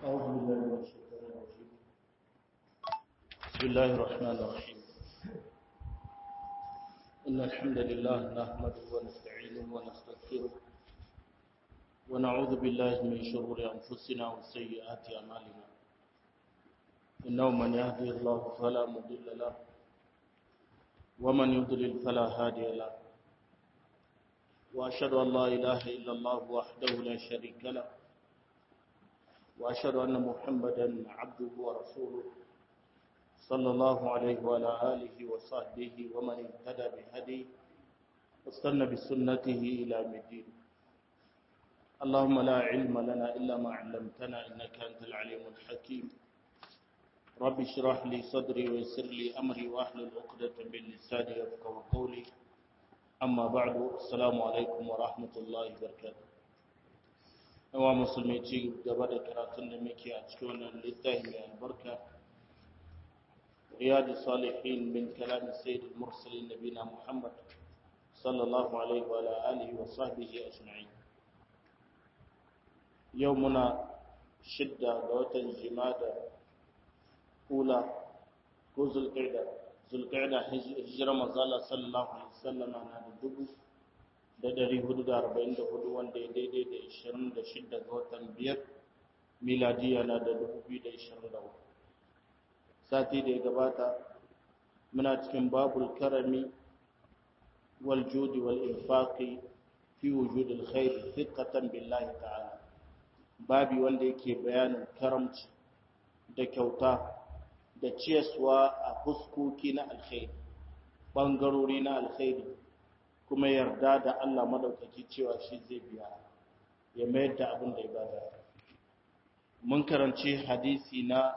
أعوذ بالله من الشيطان الرجيم بسم الله الرحمن الرحيم إن الحمد لله نحمده ونستعينه ونستغفره ونعوذ بالله من شرور أنفسنا وسيئات أعمالنا إنه من يهدي الله فلا مضل له ومن يضلل فلا هادي له وأشهد أن لا إله إلا الله وحده لا شريك له وأشهد أن محمدا عبده ورسوله صلى الله عليه وعلى آله وصحبه ومن اهتدى بهديه واستنى بسنته إلى يوم الدين اللهم لا علم لنا إلا ما علمتنا إنك أنت العليم الحكيم رب اشرح لي صدري ويسر لي أمري وأحلل عقدة من لساني يفقهوا قولي أما بعد السلام عليكم ورحمة الله وبركاته yawa musulmi ci gaba da karatun da muke a cikin wannan littafi mai albarka riyadu salihin min kalami sayyidul mursalin nabina muhammad sallallahu alaihi wa alihi wa sahbihi ajma'in yau muna shidda ga watan jimada kula ko zulqa'da zulqa'da hijira manzala sallallahu alaihi wasallam na da dubu da ɗari hudu da arba'in da hudu wanda ya daidai da ishirin da shidda ga watan biyar miladiya na da dubu biyu da ishirin da hudu sati da ya gabata muna cikin babul karami wal judi wal infaqi fi wujudil khair thiqatan billahi ta'ala babi wanda yake bayanin karamci da kyauta da ciyaswa a fuskoki na alkhairi bangarori na alkhairi kuma yarda da Allah madaukaki cewa shi zai biya ya mayar da abin da ya bada mun karanci hadisi na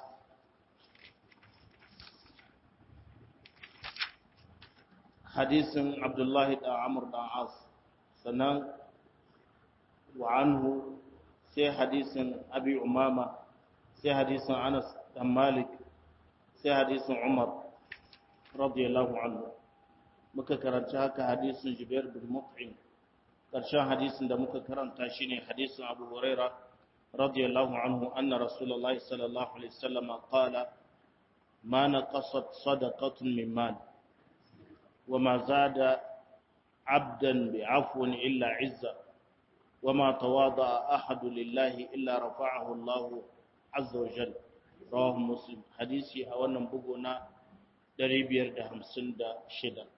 hadisin Abdullahi da Amr da As sannan wa anhu sai hadisin Abi Umama sai hadisin Anas da Malik sai hadisin Umar radiyallahu anhu muka karanci haka hadisin Jubair bin Mut'im karshen hadisin da muka karanta shine hadisin Abu Huraira radiyallahu anhu anna Rasulullah sallallahu alaihi wasallam qala ma naqasat sadaqatun min mal وما زاد عبدا بعفو إلا عزة وما تواضع أحد لله إلا رفعه الله عز وجل رواه مسلم حديثي أولا بقنا دريبير ده همسن ده شدة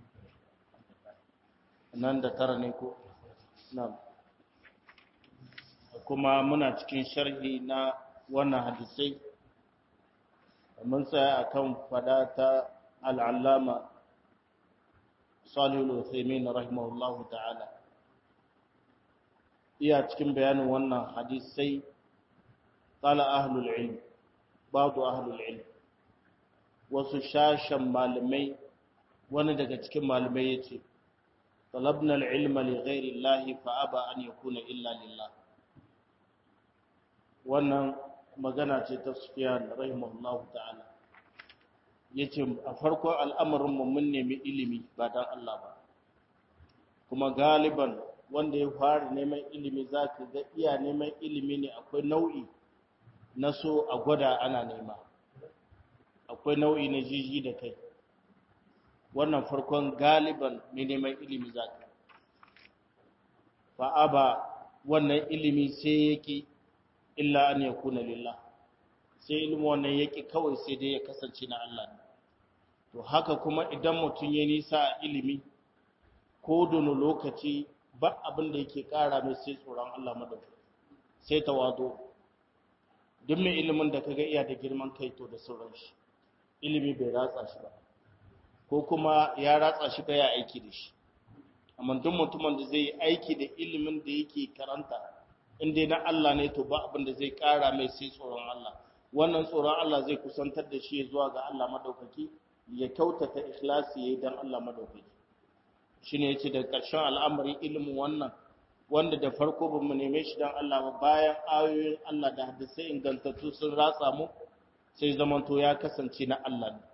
nan da tara ne ko nan kuma muna cikin sharhi na wannan hadisai mun tsaya akan fada ta al'allama salihul uthaymin rahimahullahu ta'ala iya cikin bayanin wannan hadisai qala ahlul ilm ba'du ahlul ilm wasu shashan malamai wani daga cikin malamai yace طلبنا العلم لغير الله فأبى أن يكون إلا لله wannan magana ce ta Sufyan rahimahullahu ta'ala yace a farkon al'amarin mu mun nemi ilimi ba dan Allah ba kuma galiban wanda ya fara neman ilimi zaka ga iya neman ilimi ne akwai nau'i na so a gwada ana nema akwai nau'i na jiji da kai wannan farkon galiban mai neman ilimi za ka fa'a ba wannan ilimi sai yake illa an ya kuna lillah sai ilimi wannan yake kawai sai dai ya kasance na Allah ne to haka kuma idan mutum ya nisa a ilimi ko dono lokaci ba abin da yake kara mai sai tsoron Allah madauki sai tawado duk mai ilimin da kaga iya da girman kai to da sauran shi ilimi bai ratsa shi ba ko kuma ya ratsa shi baya aiki da shi amma duk mutumin da zai yi aiki da ilimin da yake karanta in dai na Allah ne to ba abin da zai kara mai sai tsoron Allah wannan tsoron Allah zai kusantar da shi zuwa ga Allah madaukaki ya kyautata ikhlasi yayin dan Allah madaukaki shine yace da ƙarshen al'amari ilimin wannan wanda da farko bamu neme shi dan Allah ba bayan ayoyin Allah da hadisai ingantattu sun ratsa mu sai zamanto ya kasance na Allah ne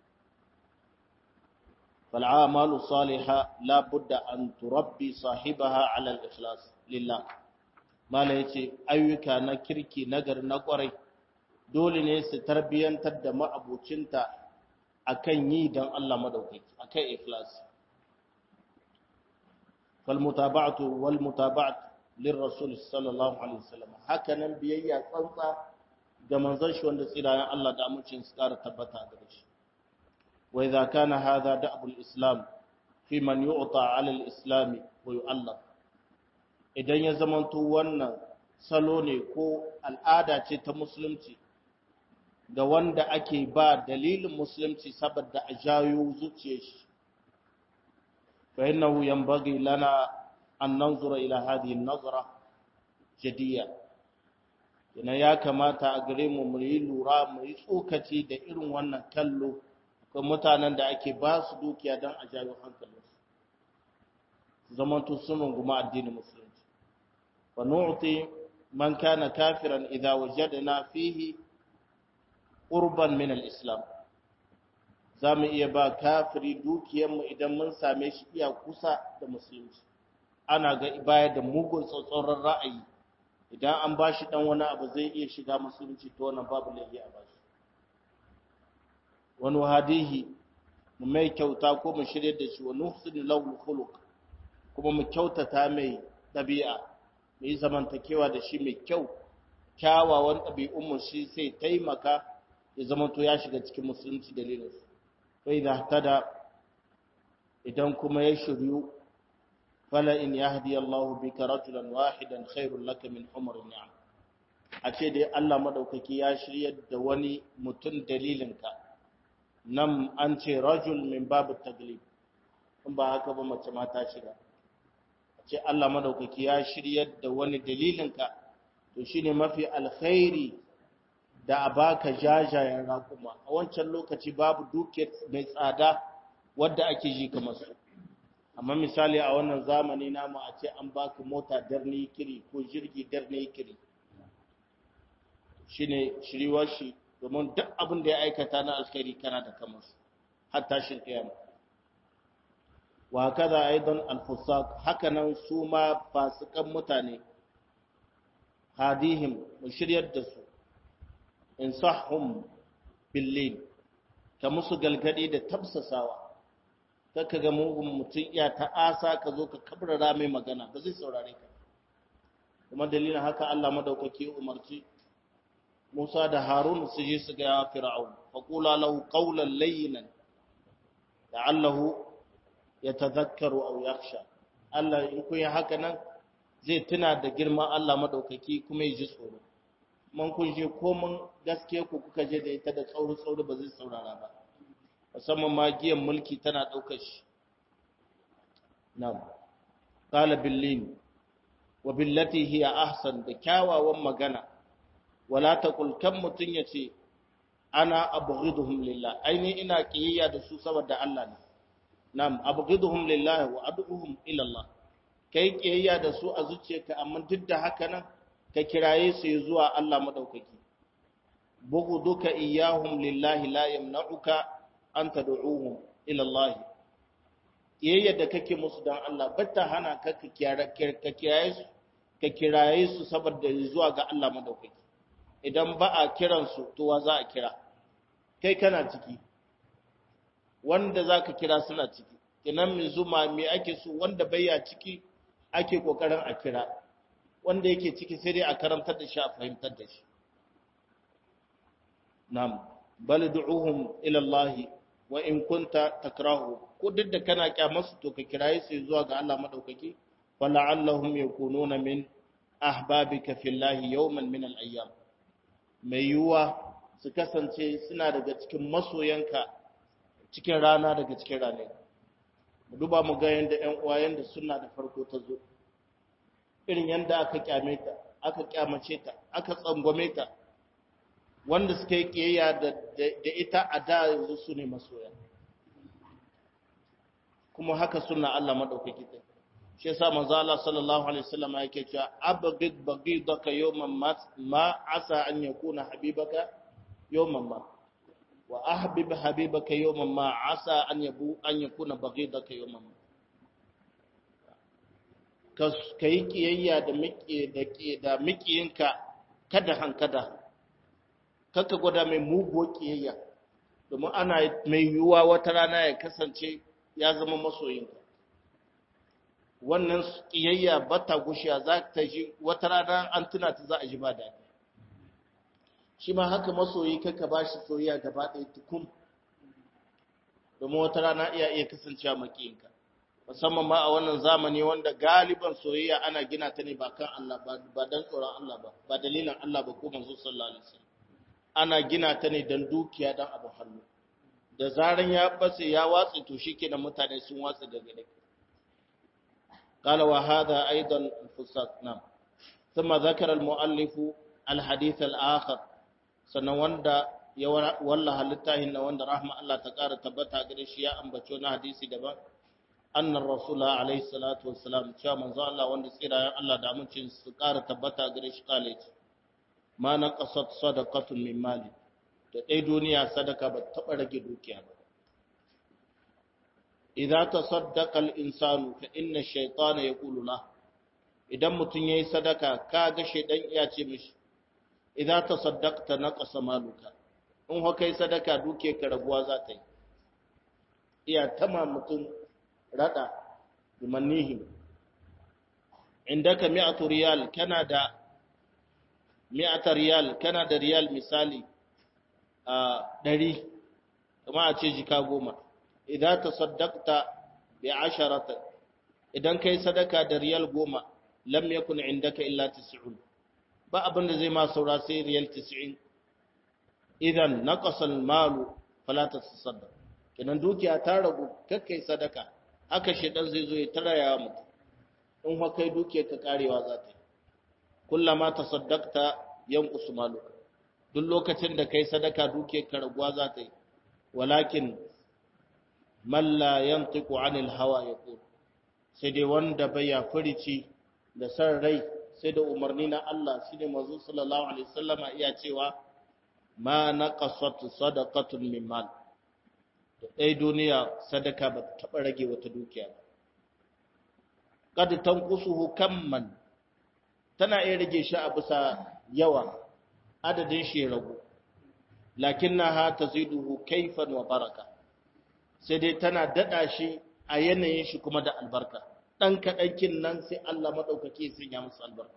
فالعامل الصالحة لا بد أن تربي صاحبها على الإخلاص لله mala yace ayyuka na kirki nagar na kwarai dole ne su tarbiyantar da ma'abucinta akan yi don Allah madaukaki akan ikhlas fal mutaba'atu wal mutaba'atu lirrasul sallallahu alaihi wasallam haka nan biyayya tsantsa ga manzon shi wanda tsirayen Allah da amincin su ƙara tabbata a gare shi wa idza kana hadha da'bul islam fi man yu'ta 'ala al-islam wa yu'allaf idan ya zamanto wannan salo ne ko al'ada ce ta musulunci ga wanda ake ba dalilin musulunci saboda a jayo zuciyar shi fa innahu yanbaghi lana an nanzura ila hadhihi an-nazra jadiyya yana ya kamata a gare mu mu yi lura mu yi tsokaci da irin wannan kallo ga mutanen da ake ba su dukiya don a jawo hankalinsu zamanto sun runguma addinin musulunci fa nu'ti man kana kafiran idza wajadna fihi qurban min al-islam zamu iya ba kafiri dukiyar mu idan mun same shi iya kusa da musulunci ana ga baya da mugun tsotsoron ra'ayi idan an ba shi ɗan wani abu zai iya shiga musulunci ta wannan babu laifi a ba shi wani hadihi mu mai kyauta ko mu shirya da shi wani husnul lawul khuluq kuma mu kyautata mai ɗabi'a mu yi zamantakewa da shi mai kyau kyawawan ɗabi'un mu shi sai taimaka ya zama to ya shiga cikin musulunci dalilin su fa idza tada idan kuma ya shiryu fala in yahdi Allah bika rajulan wahidan khairul laka min umr ni'am a ce dai Allah madaukaki ya shiryar da wani mutum dalilinka nan an ce rajul min babu taglib in ba haka ba mace ma ta shiga a ce Allah madaukaki ya shiryar da wani dalilinka to shine mafi alkhairi da a baka jajayen raƙuma a wancan lokaci babu dukiyar mai tsada wadda ake ji kamar su amma misali a wannan zamani namu a ce an baka mota darni kiri ko jirgi darni kiri shine shiriwar shi domin duk abin da ya aikata na alkhairi kana da kamar su har tashin kiyama wa kaza aidan alfusaq hakanan su ma fasikan mutane hadihim mu shiryar da su insahum billin ka musu galgadi da tabsasawa kaka ga mugun mutum iya ta'asa ka zo ka kabrara mai magana ba zai saurare ka kuma dalilin haka Allah madaukaki umarci Musa da Harun su je su ga Fir'aun fa qula lahu qawlan layyinan la'allahu yatadhakkaru aw yakhsha Allah in kun yi haka nan zai tuna da girman Allah madaukaki kuma ya ji tsoro man kun je komin gaskiya ku kuka je da ita da tsauri tsauri ba zai saurara ba musamman ma giyan mulki tana ɗaukar shi na'am qala billin wa billati hiya ahsan da kyawawan magana wala taqul kam mutun yace ana abghiduhum lillah aini ina kiyayya da su saboda Allah ne na'am abghiduhum lillah wa ad'uhum ila Allah kai kiyayya da su a zuciyarka amma duk da haka nan ka kiraye su zuwa Allah madaukaki bughduka iyyahum lillahi la yamna'uka an tad'uhum ila Allah kiyayya da kake musu dan Allah batta hana ka ka kiraye su ka kiraye su saboda zuwa ga Allah madaukaki idan ba a kiran su to wa za a kira kai kana ciki wanda zaka kira suna ciki kinan min zuma me ake so wanda baya ciki ake kokarin a kira wanda yake ciki sai dai a karantar da shi a fahimtar da shi nam bal du'uhum ila Allah wa in kunta takrahu ko duk da kana kyamasu to ka kiraye su zuwa ga Allah madaukaki fala'allahum yakununa min ahbabika fillahi yawman min al-ayyam mai yuwa su kasance suna daga cikin masoyanka cikin rana daga cikin rane duba mu ga yanda ƴan uwa yanda suna da farko ta zo irin yanda aka kyame ta aka kyamace ta aka tsangwame ta wanda suka yi kiyayya da ita a da yanzu su ne masoya kuma haka suna Allah madaukaki ta shi yasa manzo Allah sallallahu alaihi wasallam yake cewa abghid baghidaka yawman ma asa an yakuna habibaka yawman ma wa ahbib habibaka yawman ma asa an yabu an yakuna baghidaka yawman ma ka yi kiyayya da mikiyinka kada hankada kaka gwada mai muguwar kiyayya domin ana mai yiwuwa wata rana ya kasance ya zama masoyinka wannan kiyayya ba ta gushiya za ta ji wata rana an tuna ta za a ji ba daɗi shi ma haka masoyi kaka ba shi soyayya gaba ɗaya tukun domin wata rana iya iya kasancewa makiyinka musamman ma a wannan zamani wanda galiban soyayya ana gina ta ne ba kan Allah ba dan tsoron Allah ba ba dalilin Allah ba ko manzo sallallahu alaihi wasallam ana gina ta ne dan dukiya dan abu hannu da zaran ya bace ya watsi to shikenan mutane sun watsi daga dake قال وهذا أيضا الفساق نعم ثم ذكر المؤلف الحديث الآخر سنواندا والله للتاهن واندا رحمة الله تقار تبتا قريش يا أنبتشونا حديثي دبا أن الرسول عليه الصلاة والسلام شاء من ذا الله واندا سيرا يا الله دامنشن سقار تبتا قريش قالت ما نقصت صدقة من مالي da ɗai duniya sadaka ba taɓa rage dukiya ba idza tasaddaqa al-insanu fa inna ash-shaytana yaqulu la idan mutun yayi sadaka kaga shaydan iya ce mishi idza tasaddaqta naqasa maluka in ho kai sadaka duke ka raguwa za ta yi iya tama mutun rada bimannihi indaka mi'atu riyal kana da mi'ata riyal kana da riyal misali a 100 kuma a ce jika goma idza tasaddaqta bi asharata idan kai sadaka da riyal goma lam yakun indaka illa 90 ba abin da zai ma saura sai riyal 90 idan naqasa al-malu fala tasaddaq kinan dukiya ta ragu kakkai sadaka haka shedan zai zo ya taraya mutum in fa kai dukiyar ka karewa za ta yi kullama tasaddaqta yanqusu maluka duk lokacin da kai sadaka dukiyar ka raguwa za ta yi walakin man la yantiqu anil hawa yaqul sai dai wanda baya furici da san rai sai da umarni na Allah shine manzo sallallahu alaihi wasallama iya cewa ma naqasat sadaqatun min mal da dai duniya sadaka ba ta taba rage wata dukiya ba kad tanqusuhu kamman tana iya rage shi a bisa yawa adadin shi ragu lakinnaha taziduhu kaifan wa baraka sai dai tana dada shi a yanayin shi kuma da albarka dan kadankin nan sai Allah madaukake sun ya musu albarka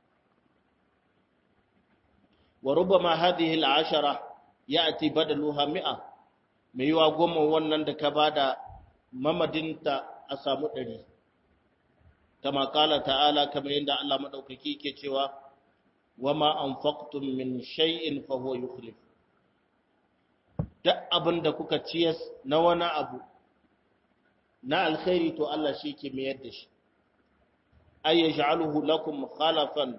wa rubama hadhihi al'ashara ya'ti badaluha mi'a mai yiwa goma wannan da ka bada mamadinta a samu ɗari kama kala ta'ala kamar yadda Allah madaukaki ke cewa wama anfaqtum min shay'in fa huwa yukhlif duk abin da kuka ciyas na wani abu na alkhairi to Allah shi ke mayar da shi ay yaj'aluhu lakum khalafan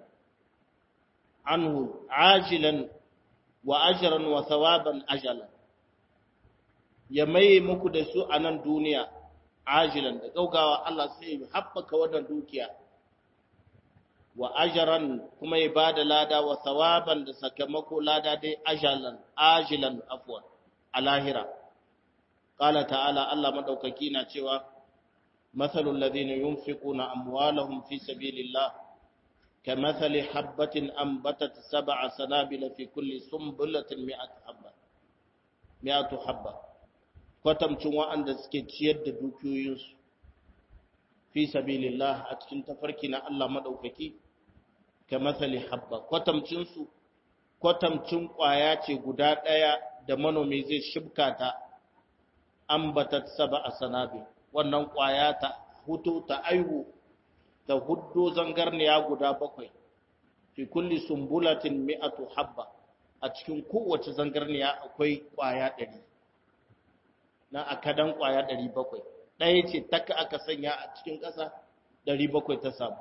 anhu ajilan wa ajran wa thawaban ajalan ya mai muku da su a nan duniya ajilan da gaugawa Allah sai ya haɓaka wannan dukiya wa ajran kuma ya bada lada wa thawaban da sakamako lada dai ajalan ajilan afwan a lahira qala ta'ala Allah madaukaki na cewa mathalul ladina yunfiquna amwalahum fi sabilillah kamathali habatin anbatat sab'a sanabila fi kulli sunbulatin mi'atu habba mi'atu habba kwatamcin wa'anda suke ciyar da dukiyoyinsu fi sabilillah a cikin tafarki na Allah madaukaki kamathali habba kwatamcinsu kwatamcin kwaya ce guda ɗaya da manomi zai shibka ta ambatat saba a sanabi wannan kwaya ta hutu ta aihu ta huddo zangarniya guda bakwai fi kulli sumbulatin mi'atu habba a cikin kowace zangarniya akwai kwaya ɗari na akadan kwaya ɗari bakwai ɗaya ce taka aka sanya a cikin ƙasa ɗari bakwai ta samu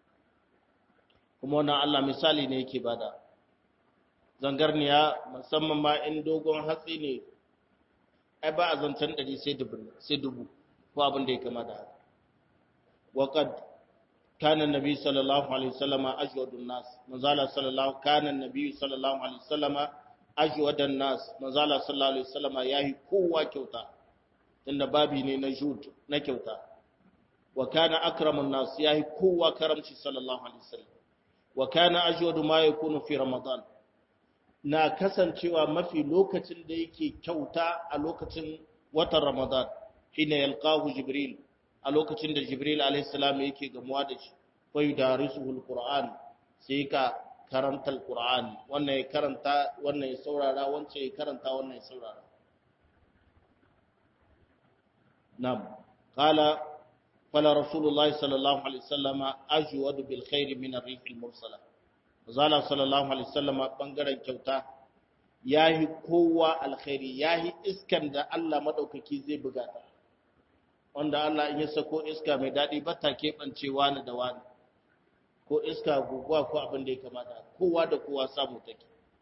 kuma wannan Allah misali ne yake bada zangarniya musamman ma in dogon hatsi ne ai ba a zancen ɗari sai dubu ko abin da ya kama da haka waƙad kana nabi sallallahu alaihi wasallama ajwadun nas manzala sallallahu kana nabi sallallahu alaihi wasallama ajwadan nas manzala sallallahu alaihi wasallama yayi kowa kyauta tunda babi ne na jud na kyauta wa kana akramun nas yahi kowa karamci sallallahu alaihi wasallam wa kana ajwadu ma yakunu fi ramadan na kasancewa mafi lokacin da yake kyauta a lokacin watan ramadan hina yalqahu jibril a lokacin da jibril alaihi salam yake gamuwa da shi fa yudarisuhu alquran sai ka karanta alqur'ani wannan ya karanta wannan ya saurara wancan ya karanta wannan ya saurara nam qala qala rasulullahi sallallahu alaihi wasallam ajwadu bil khair min ar-rih al-mursala zala sallallahu alaihi wasallam bangaren kyauta yahi kowa alkhairi yahi iskan da Allah madaukaki zai buga ta wanda Allah in ya sako iska mai dadi ba ta kebancewa ni da wani ko iska guguwa ko abin da ya kamata kowa da kowa samu take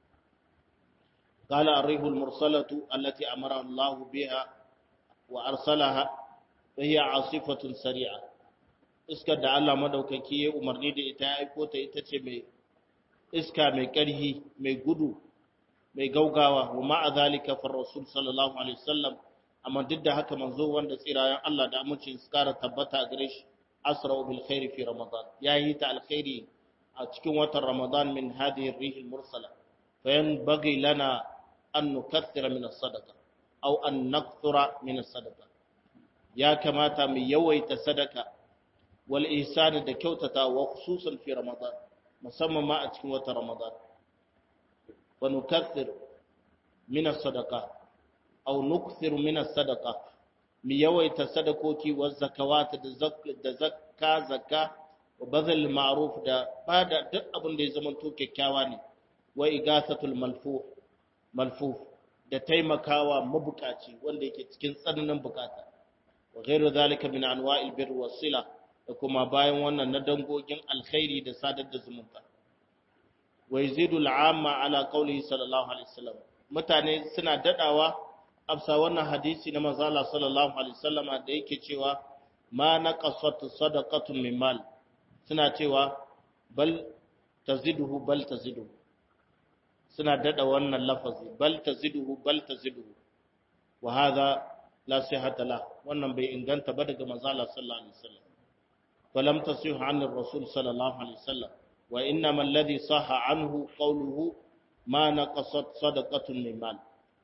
قال الريح المرسلة التي أمر الله بها وأرسلها فهي عاصفة سريعة iskar da Allah madaukaki ya umarni da ita ya aiko ta ita ce mai iska mai ƙarhi mai gudu mai gaugawa wa ma'a zalika fa rasul sallallahu alaihi wasallam amma duk da haka manzo wanda tsirayen Allah da amincin su kara tabbata a gare shi asra bil khairi fi ramadan yayi ta alkhairi a cikin watan ramadan min hadhihi ar-rih al-mursala fa yanbaghi lana an nukaththira min as-sadaqa aw an nakthura min as-sadaqa ya kamata mu yawaita sadaka wal ihsan da kyautata wa khususan fi ramadan musamman ma a cikin watan ramadan wa nukaththir min as-sadaqa aw nukthir min as-sadaqa mu yawaita sadakoki wa zakawat da zakka zakka wa bazal ma'ruf da bada duk abin da ya zama to kyakkyawa ne wa igasatul malfuh malfuf da taimakawa mabukaci wanda yake cikin tsananin bukata wa ghairu zalika min anwa'il birr was sila da kuma bayan wannan na dangogin alkhairi da sadar da zumunta wa yazidu al'amma ala qawlihi sallallahu alaihi wasallam mutane suna dadawa afsa wannan hadisi na manzo Allah sallallahu alaihi wasallama da yake cewa ma naqasat sadaqatun min mal suna cewa bal taziduhu bal taziduhu suna dada wannan lafazi bal taziduhu bal taziduhu wa hadha la sihhata la wannan bai inganta ba daga manzo Allah sallallahu alaihi wasallam falam tasih an ar-rasul sallallahu alaihi wasallam wa innama alladhi sahha anhu qawluhu ma naqasat sadaqatun min mal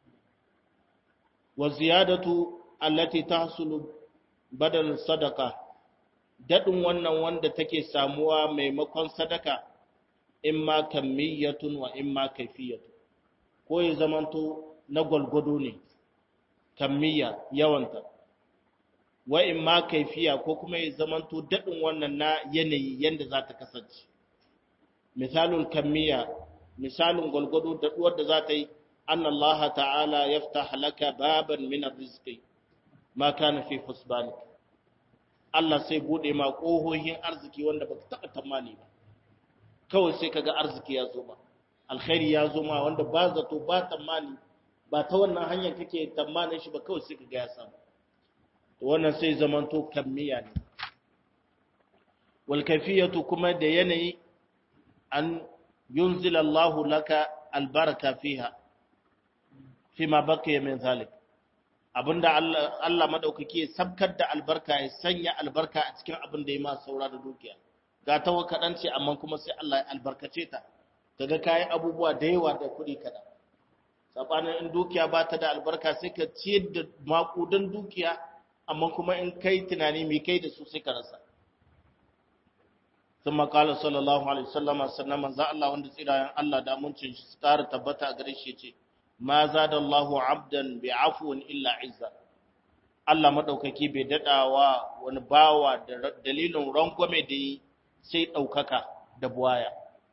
wa ziyadatu allati tahsulu badal sadaqa dadin wannan wanda take samuwa maimakon sadaka imma kammiyatun wa imma kaifiyatun ko ya zamanto na gwalgwado ne kammiya yawanta wa imma kaifiya ko kuma ya zamanto dadin wannan na yanayi yanda za ta kasance misalul kammiya misalin gwalgwado daduwar da za ta yi أن الله تعالى يفتح لك بابا من الرزق ما كان في حسبانك Allah sai bude ma ƙohohin arziki wanda baka taɓa tamani ba kawai sai kaga arziki ya zo ba alkhairi ya zo ma wanda ba zato ba tamani ba ta wannan hanyar kake tamanin shi ba kawai sai kaga ya samu to wannan sai zamanto kammiya ne wal kayfiyatu kuma da yanayi an yunzila Allahu laka albaraka fiha fima baqiya min zalik abinda Allah Allah madaukaki ya sabkar da albarka ya sanya albarka a cikin abin da ya ma saura da dukiya ga ta kaɗan ce amma kuma sai Allah ya albarkace ta kaga kayan abubuwa da yawa da kuɗi kaɗan sabanin in dukiya ba ta da albarka sai ka ciyar da makudan dukiya amma kuma in kai tunani mai kai da su sai ka rasa ثم قال صلى الله عليه وسلم sannan manzo Allah wanda tsirayen Allah da muncin shi tsara tabbata a gare shi ce ma zada Allahu abdan bi afwin illa izza Allah madaukaki bai dadawa wani bawa da dalilin rangwame da yi sai daukaka da buwaya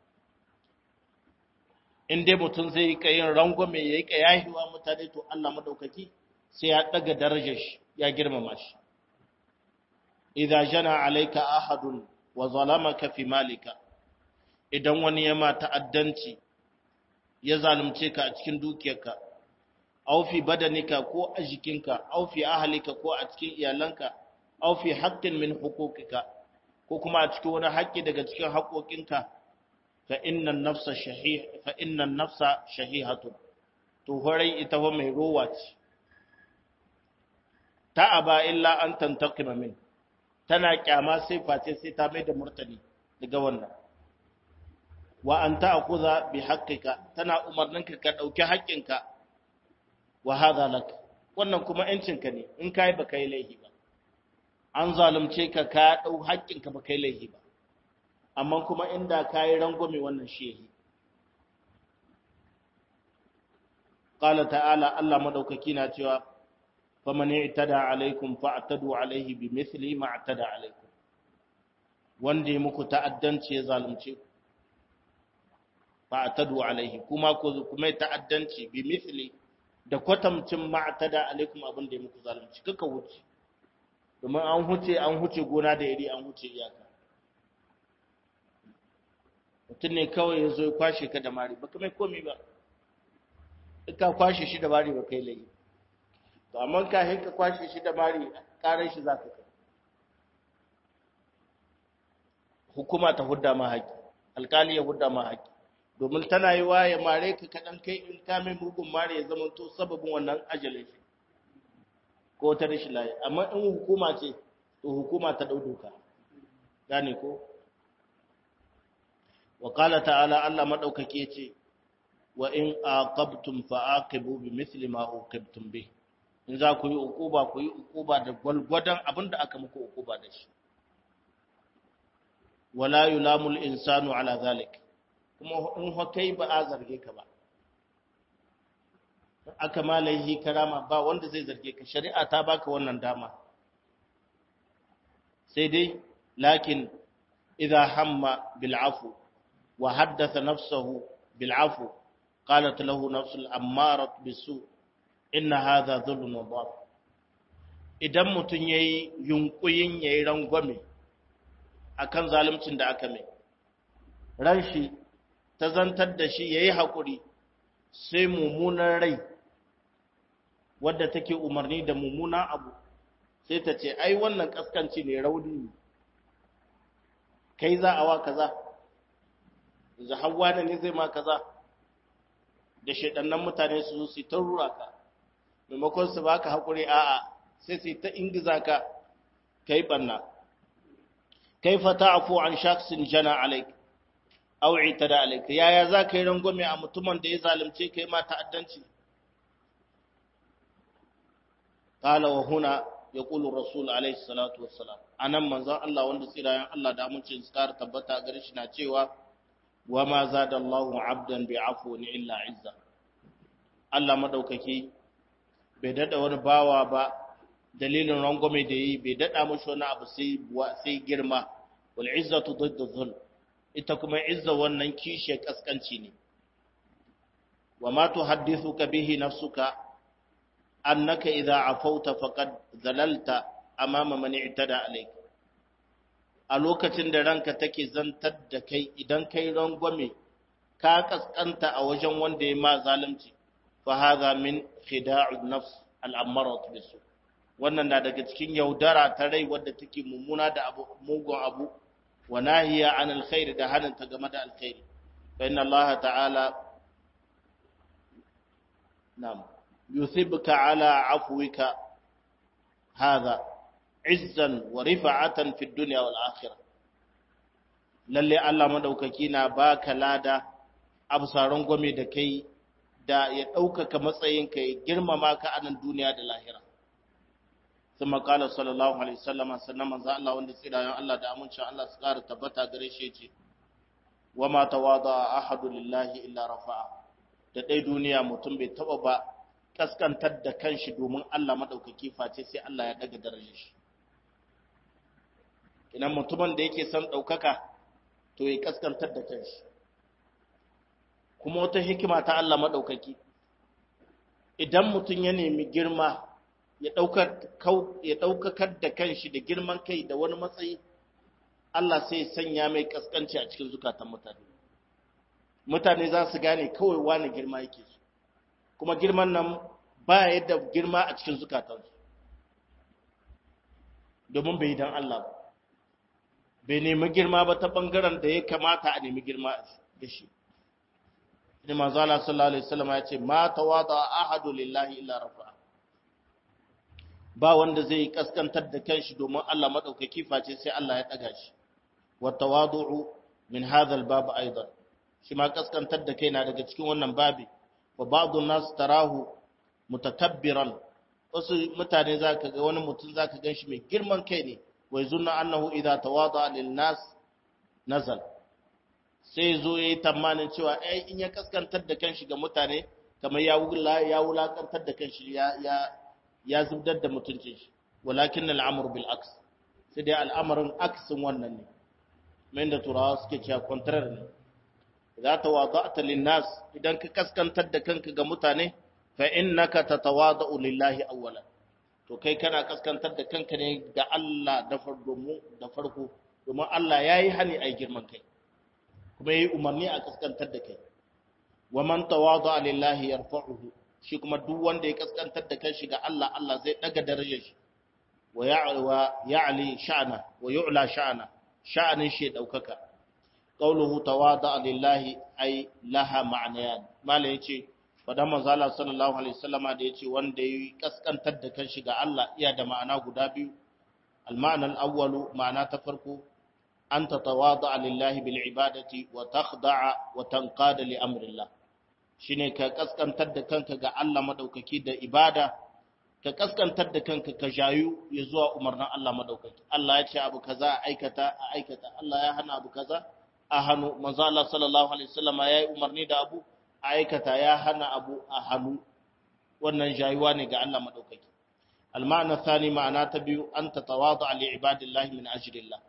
in dai mutum zai yi yin rangwame yayi kayahiwa mutane to Allah madaukaki sai ya daga darajar shi ya girmama shi idza jana alayka ahadun wa zalamaka fi malika idan wani ya ma ta'addanci ya zalunce ka a cikin dukiyarka aw fi badanika ko a jikinka aw fi ahlika ko a cikin iyalanka aw fi haqqin min huquqika ko kuma a cikin wani haƙƙi daga cikin haƙoƙinka fa inna nafsa shahih fa inna nafsa shahihatu to horai ita fa mai rowa ce ta aba illa an tantaqima min tana kyama sai face sai ta mai da murtani daga wannan wa an ta'khudha bi haqqika tana umarninka ka dauki haƙƙinka wa hadha lak wannan kuma yancinka ne in kai ba kai laihi ba an zalunce ka ka dau haƙƙinka ba kai laihi ba amma kuma inda kai rangwame wannan shehi qala ta'ala Allah madaukaki na cewa faman i'tada alaikum fa'tadu alaihi bimithli ma i'tada alaikum wanda ya muku ta'addanci ya zalunce ku fa'tadu alaihi kuma ku kuma ta'addanci bimithli da kwatamcin ma i'tada alaikum abin da ya muku zalunci kaka wuce domin an huce an huce gona da iri an huce iyaka mutum ne kawai ya zo ya kwashe ka da mari baka mai komi ba ka kwashe shi da mari ba kai layi to amma ka ka kwashe shi da mari karar shi za ka kai hukuma ta hudda ma haƙi alkali ya hudda ma haƙi domin tana yi wa ya mare ka kaɗan kai in ka mai mugun mare ya zama to sababin wannan ajalin shi ko ta rashin layi amma in hukuma ce to hukuma ta ɗau doka gane ko wa qala ta'ala Allah madaukake ce wa in aqabtum fa'aqibu bimithli ma uqibtum bih in za ku yi ukuba ku yi ukuba da gwalgwadon abinda aka muku ukuba da shi wala yulamul insanu ala zalik kuma in kai ba a zarge ka ba aka malaihi karama ba wanda zai zarge ka shari'a ta baka wannan dama sai dai lakin idza hamma bil afu wa haddatha nafsahu bil afu qalat lahu nafsul ammarat bisu inna hadha dhulmun wa idan mutun yayi yunkuyin yayi rangwame akan zaluncin da aka mai ran shi ta zantar da shi yayi hakuri sai mummunan rai wadda take umarni da mummunan abu sai ta ce ai wannan kaskanci ne rauni ne kai za a wa kaza zahawa ne zai ma kaza da shaidannan mutane su su ta rura ka maimakon su baka hakuri a'a sai su ta ingiza ka kai banna kaifa ta'fu an shakhsin jana alayk aw itada alayk yaya za ka yi rangwame a mutumin da ya zalunce kai ma ta'addanci qala wa huna yaqulu rasul alayhi salatu wassalam anan manzon Allah wanda tsirayen Allah da amincin tsara tabbata gare shi na cewa wa ma zada Allahu 'abdan bi'afwin illa 'izza Allah madaukaki bai dada wani bawa ba dalilin rangwame da yi bai dada mashi wani abu sai sai girma wal izzatu didda dhul ita kuma izza wannan kishe kaskanci ne wa ma tuhaddithuka bihi nafsuka annaka idza afauta faqad zalalta amama man i'tada alayk a lokacin da ranka take zantar da kai idan kai rangwame ka kaskanta a wajen wanda ya ma zalunci fa hadha min khida'u nafs al-ammarat bisu wannan na daga cikin yaudara ta rai wadda take mummuna da abu mugun abu wa nahiya an alkhair da hananta game da alkhairi fa inna allaha ta'ala nam yuthibuka ala afwika hadha izzan wa rifa'atan fi dunya wal akhirah lalle Allah madaukaki na baka lada absaran gome da kai da ya ɗaukaka matsayinka ya girmama ka a nan duniya da lahira ثم قال صلى الله عليه وسلم sannan manzo Allah wanda tsirayen Allah da amincin Allah su ƙara tabbata gare shi yace wama tawada ahadu lillahi illa rafa'a da dai duniya mutum bai taba ba kaskantar da kanshi domin Allah madaukaki face sai Allah ya daga darajar shi idan mutumin da yake son daukaka to ya kaskantar da kanshi kuma wata hikima ta Allah madaukaki idan mutum ya nemi girma ya ɗaukakar da kanshi da girman kai da wani matsayi, Allah sai sanya mai ƙasƙanci a cikin zukatan mutane. Mutane za su gane kawai wani girma yake su, kuma girman nan ba yadda girma a cikin zukatansu, domin bai dan Allah ba. Bai nemi girma ba ta ɓangaren da ya kamata a nemi girma da shi. Ni manzo Allah sallallahu alaihi wasallam ya ce ma tawada ahadu lillahi illa rafa'a ba wanda zai kaskantar da kanshi domin Allah madaukaki face sai Allah ya daga shi wa tawadu'u min hadha al-bab aidan shi ma kaskantar da kai na daga cikin wannan babi wa ba'dun nas tarahu mutakabbiran wasu mutane zaka ga wani mutum zaka ganshi mai girman kai ne wai zunna annahu idza tawada lil nas nazal sai zo yayi tamanin cewa ai in ya kaskantar da kanshi ga mutane kamar ya wula ya wulakantar da kanshi ya ya ya zubdar da mutuncin shi walakin al'amru bil aks sai dai al'amarin aksin wannan ne mai da turawa suke cewa contrary ne za ta wada'ta lin nas idan ka kaskantar da kanka ga mutane fa innaka tatawada'u lillahi awwalan to kai kana kaskantar da kanka ne ga Allah da farko da farko domin Allah yayi hani ai girman kai kuma yayi umarni a kaskantar da kai wa man tawada'a lillahi yarfa'uhu shi kuma duk wanda ya kaskantar da kanshi ga Allah Allah zai daga darajar shi wa ya'li sha'na wa yu'la sha'na sha'anin shi daukaka qauluhu tawada'a lillahi ay laha ma'nayan malai yace fadan manzo Allah sallallahu alaihi wasallama da yace wanda ya kaskantar da kanshi ga Allah iya da ma'ana guda biyu al-ma'na al-awwalu ma'ana ta farko an tatawada'a lillahi bil ibadati wa takhda'a wa tanqada li amrillah shine ka kaskantar da kanka ga Allah madaukaki da ibada ka kaskantar da kanka ka jayu ya zuwa umarnin Allah madaukaki Allah ya ce abu kaza a aikata a aikata Allah ya hana abu kaza a hannu manzo Allah sallallahu alaihi wasallam ya yi umarni da abu a aikata ya hana abu a hannu wannan jayuwa ne ga Allah madaukaki المعنى الثاني معنى تبيو أن تتواضع لعباد الله من أجل الله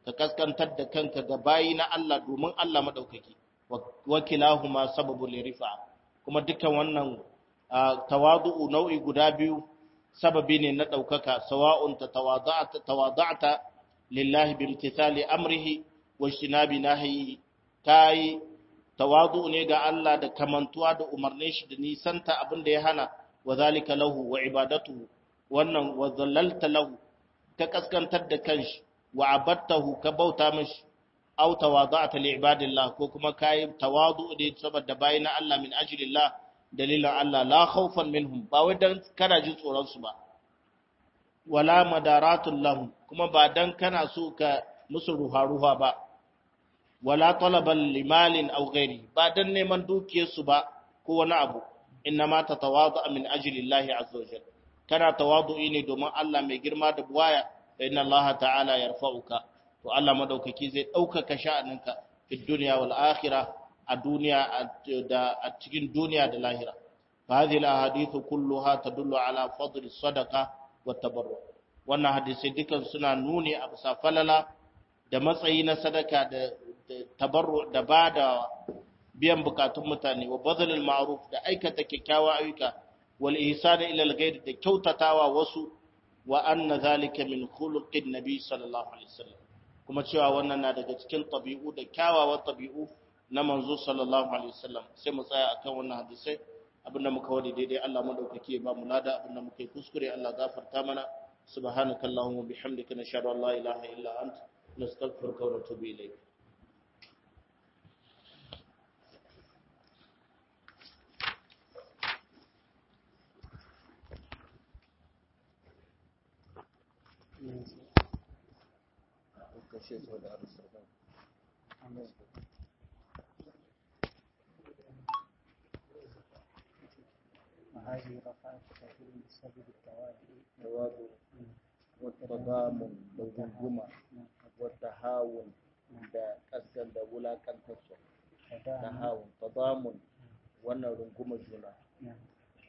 ككسكن تد كنك غباينا الله دومن الله مدوككي وكلاهما سبب لرفع kuma dukkan wannan tawadu'u nau'i guda biyu sababi ne na ɗaukaka sawa'un ta tawada'ta lillahi bi imtithali amrihi wa ijtinabi nahyi kai tawadu ne ga Allah da kamantuwa da umarnin shi da nisanta abin da ya hana wa zalika lahu wa ibadatuhu wannan wa zallalta lahu ka kaskantar da kanshi wa abattahu ka bauta mishi aw tawada'ta li ibadillah ko kuma kai tawadu ne saboda bayin Allah min ajlillah dalilan Allah la khawfan minhum ba wai dan kana jin tsoron su ba wala madaratul lahum kuma ba dan kana so ka musu ruha-ruha ba wala talaban limalin aw ghairi ba dan neman dukiyarsu ba ko wani abu innama tatawadu min ajli Allah azza wa jalla kana tawadu'i ne domin Allah mai girma da buwaya fa inna Allah ta'ala yarfa'uka to Allah madaukaki zai daukaka sha'aninka fi dunya wal akhirah a duniya da a cikin duniya da lahira fa hadhihi al ahadith kulluha tadullu ala fadli sadaqa wa tabarru wannan hadisi dukan suna nuni a bisa falala da matsayi na sadaka da tabarru da bada biyan bukatun mutane wa bazalil ma'ruf da aikata kyakkyawa ayyuka wal ihsana ila al ghayr da kyautatawa wasu wa anna zalika min khuluqin nabi sallallahu alaihi wasallam kuma cewa wannan na daga cikin tabi'u da kyawawan tabi'u na manzo sallallahu alaihi wasallam sai mu tsaya akan wannan hadisai abinda muka wadi daidai Allah madaukake ba mu lada abinda muka yi kuskure Allah gafarta mana subhanakallahumma bihamdika nashhadu an la ilaha illa anta nastaghfiruka wa natubu ilayk kashe sau da arzikin وهذه رفعت كثير بسبب التواضع tawadu والتضامن da gunguma والتهاون da kaskan da wulakantarsu تداعى tahawun tadamun wannan runguma juna